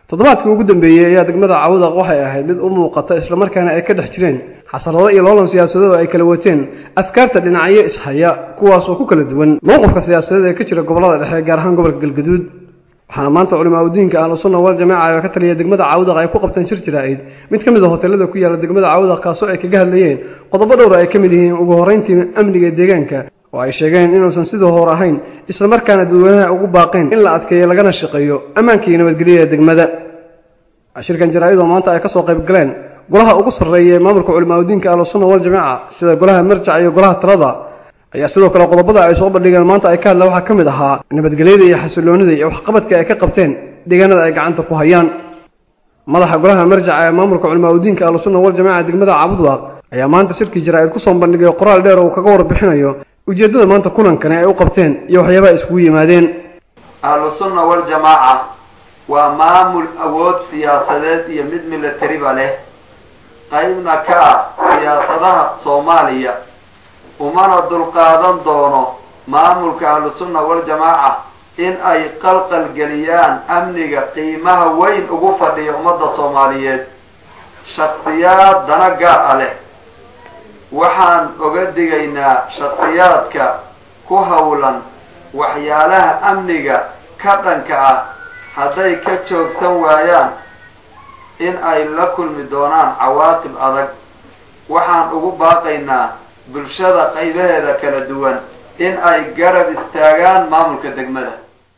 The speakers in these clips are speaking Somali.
toddobaadkii ugu dambeeyey ayaa degmada cawdaq waxay ahayd mid u muuqata islamarkaana ay ka dhex jireen xasarado iyo loolan siyaasadeed oo ay kala wateen afkaarta dhinacyo ishaya kuwaas oo ku kala duwan mowqifka siyaasadeed ee ka jira gobollada dhexe gaar ahaan gobolka galgaduud waxaana maanta culimaa udiinka ahlu sunna wal jamaaca oo ka taliya degmada cawdaq ay ku qabteen shir jiraa'id mid ka mid a hoteelada ku yaala degmada cawdaq kaasoo ay kaga hadlayeen qodobo dhowr ay ka mid yihiin ugu horrayntii amniga deegaanka oo ay sheegeen inuusan sidii hore ahayn islamarkaana dadweynaha ugu baaqeen in la adkeeyo lagana shaqeeyo ammaanka iyo nabadgelyada degmada shirkan jaraa'id oo maanta ay ka soo qayb galeen golaha ugu sarreeya ee maamulka culimaa udiinka ahlu sunna wal jamaaca sida golaha marjac iyo golaha talada ayaa sidoo kale qodobada ay soo bandhigeen maanta ay ka hadleen waxaa ka mid ahaa nabadgelyada iyo xasiloonida iyo waxqabadka ay ka qabteen deegaanada ay gacanta ku hayaan madaxa golaha marjaca ee maamulka culimaa udiinka ahlu sunna wal jamaaca degmada cabudwaaq ayaa maanta shirkii jaraa'id ku soo bandhigay qoraal dheer oo kaga warbixinayo ujeeddada maanta kulankani ay u qabteen iyo waxyaabaha iskugu yimaadeen ahlu sunna wal jamaaca waa maamul awood siyaasadeed iyo mid milatariba leh qaybna ka ah siyaasadaha soomaaliya umana dulqaadan doono maamulka ahlu sunna wal jamaaca in ay qalqalgeliyaan amniga qiimaha weyn ugu fadhiya ummadda soomaaliyeed shaksiyaad dana gaar a leh waxaan oga digaynaa shaksiyaadka ku howlan waxyaalaha amniga ka dhanka ah hadday ka joogsan waayaan in ay la kulmi doonaan cawaaqib adag waxaan ugu baaqaynaa bulshada qaybaheeda kala duwan in ay garab istaagaan maamulka degmada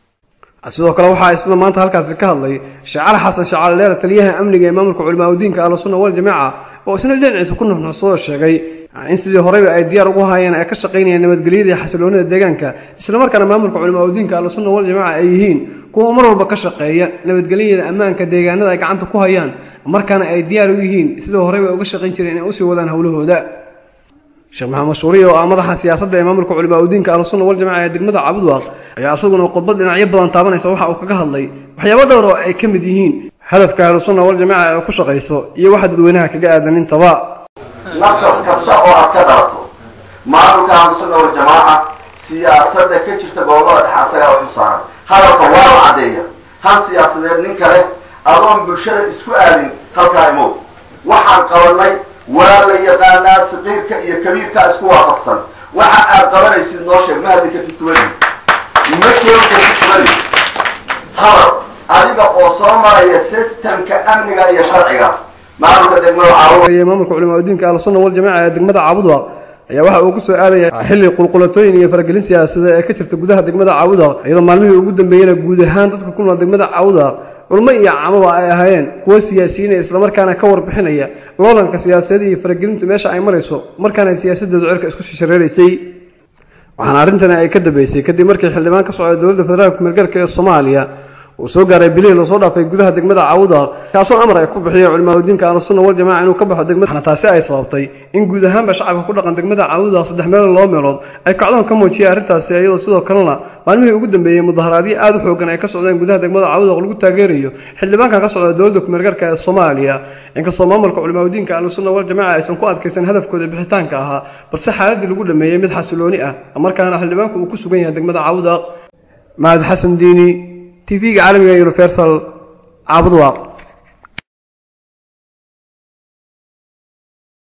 sidoo kale waxaa isla maanta halkaasi ka hadlay shacaal xasan shacaal dheer taliyaha amniga ee maamulka culimaa udiinka ahlu sunna wal jamaaca oo isna dhinaciisa ku nuxnuxsadoo sheegay in sidii horeyba ay diyaar ugu hayeen ay ka shaqaynayaan nabadgelyada iyo xasiloonida deegaanka islamarkaana maamulka culimaa udiinka ahlu sunna wal jamaaca ay yihiin kuwa mar walba ka shaqeeya nabadgelyada ammaanka deegaanada ay gacanta ku hayaan markaana ay diyaar u yihiin sidii horeyba ay uga shaqayn jireen inay usii wadaan howlahooda sheekh maxamed shuuriye oo ah madaxa siyaasadda ee maamulka culimaa udiinka ahlu sunna wal jamaca ee degmada cabudwaaq ayaa isaguna khudbad dhinacyo badan taabanaysa waxa uu kaga hadlay waxyaabo dhowr oo ay ka mid yihiin hadafka ahlu sunna wal jamaaca ee ku shaqayso iyo waxa dadweynaha kaga aadan intaba nasab kasta oo aad ka dhalato maamulka ahlu sunna wal jamaaca siyaasadda ka jirta gobolada dhexe asagaa u xilsaaran hadalka waa la caddeeya han siyaasadeed nin kale adoon bulshada isku aadin halkaa imow waxaan qabanay waa la yaqaanaa saqiirka iyo kabiirka isku waafaqsan waxa aad qabanaysid noo sheeg ma hadli kartid kubadi ma keeni kartid kubadi hadal adiga oo soo maraya sistemka amniga iyo sharciga maamulka degmada caawa maamulka culimaa udiinka ahlu sunna wal jamaaca ee degmada caabudwaaq ayaa waxa uu ku soo aadaya xilli qulqulatooyin iyo faragelin siyaasadeed ee ka jirta gudaha degmada caawudaq iyadoo maalmihii ugu dambeeyena guud ahaan dadka ku nool degmada caawudaq culmo iyo camaba ay ahaayeen kuwo siyaasiyiin ee islamarkaana ka warbixinaya loolanka siyaasadeed iyo faragelintu meesha ay marayso markaana siyaasadeedu cirka isku shishareeraysay waxaana arrintani ay ka dambeysay kadib markii xildhibaan ka socda dowladda federaalka meelgarka ee soomaaliya uu soo gaaray bilihii lasoo dhaafay gudaha degmada caawudaq kaasoo amar ay ku bixiyay culimaa udiinka ahlu sunna wal jamaaca inuu ka baxo degmada waxaana taasi ay sababtay in guud ahaanba shacabka ku dhaqan degmada caawudaq saddex meelood laba meelood ay kacdoon ka muujiyeen arrintaasi iyadoo sidoo kalena maalmihii ugu dambeeyey mudaharaadyo aad u xoogan ay ka socdeen gudaha degmada caawudaq lagu taageerayo xildhibaankan ka socda dowladda kumeelgarka ee soomaaliya inkastoo maamulka culimaa udiinka ahlu sunna wal jamaaca aysan ku adkaysan hadafkooda bixitaanka ahaa balse xaaladii lagu dhameeyey mid xasilooni ah markaana xildhibaanku uu ku sugan yahay degmada caawudaq mahad xasan diini تيفيق عالمي يونيفرسال عبد الواق